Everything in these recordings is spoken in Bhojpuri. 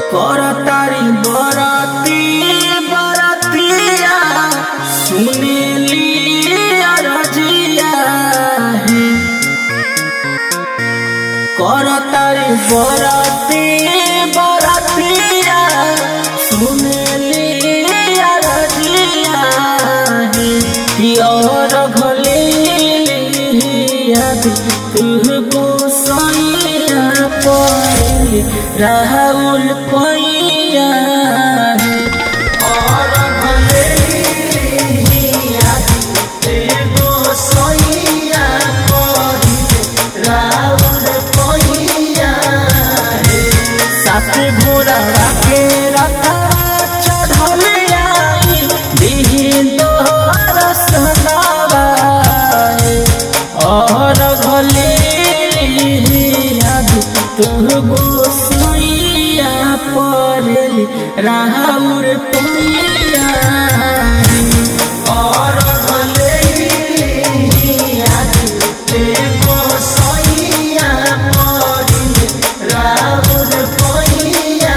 करतारी बरती बरतिया सुनेली अरजिया है करतारी बरती बरतिया सुनेली अरजिया है और भले याद तुहको सैया पर राहुल पैया है और भले याद तुहको सैया पर राहुल पैया है साथ घोड़ा के रखा चढ़ल आई दिही तोहर सनावाए और भले याद तुह गोसैया पड़ल राहुर पैया और भले याद तुह गोसैया पड़ल राहुर पैया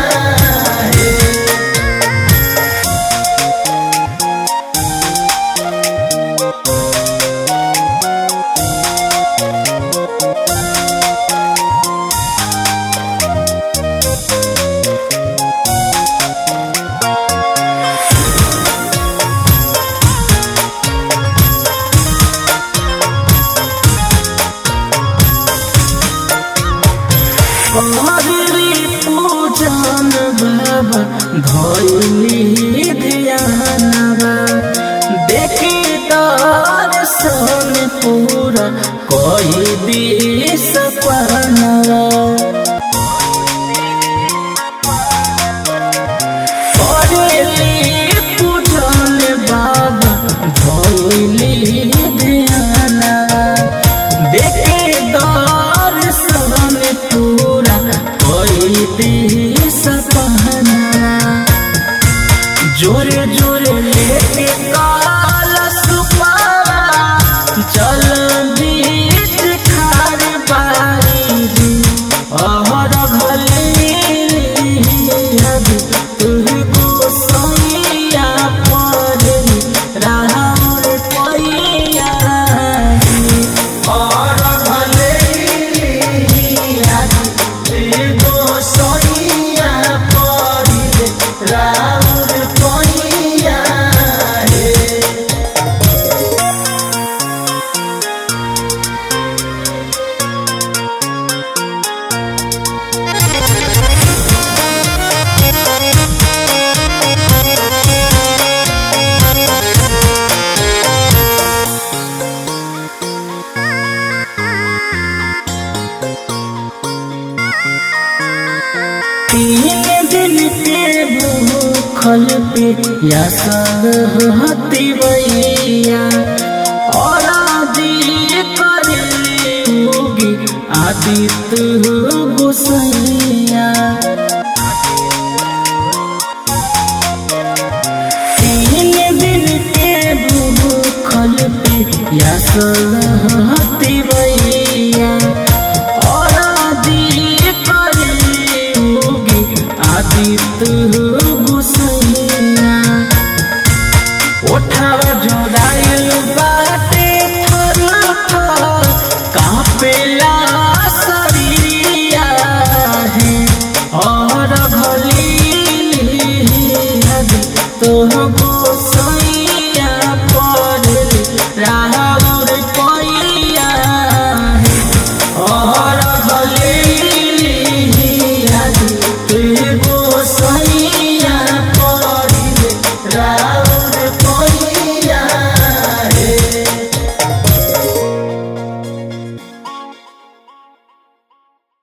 हमारी पूजन बाबा धैली ध्यानवा देखी दर्शन पूरा कोई दी सपनवा करेली पूजन बाबा धैली ध्यानवा देखे दर्शन पूरा कोई दी सपना जोरे जोरे लेके काल सुपारा चल बीच खार बारी अहर भले तुहको सैया पर राहुल पैया और भले एगो सैया पर राहुल पैया तीन दिन के भूखल पे या हती भैया और आदि करेली होगी आदित्य गोसैया तीन दिन के भूखल पे या हती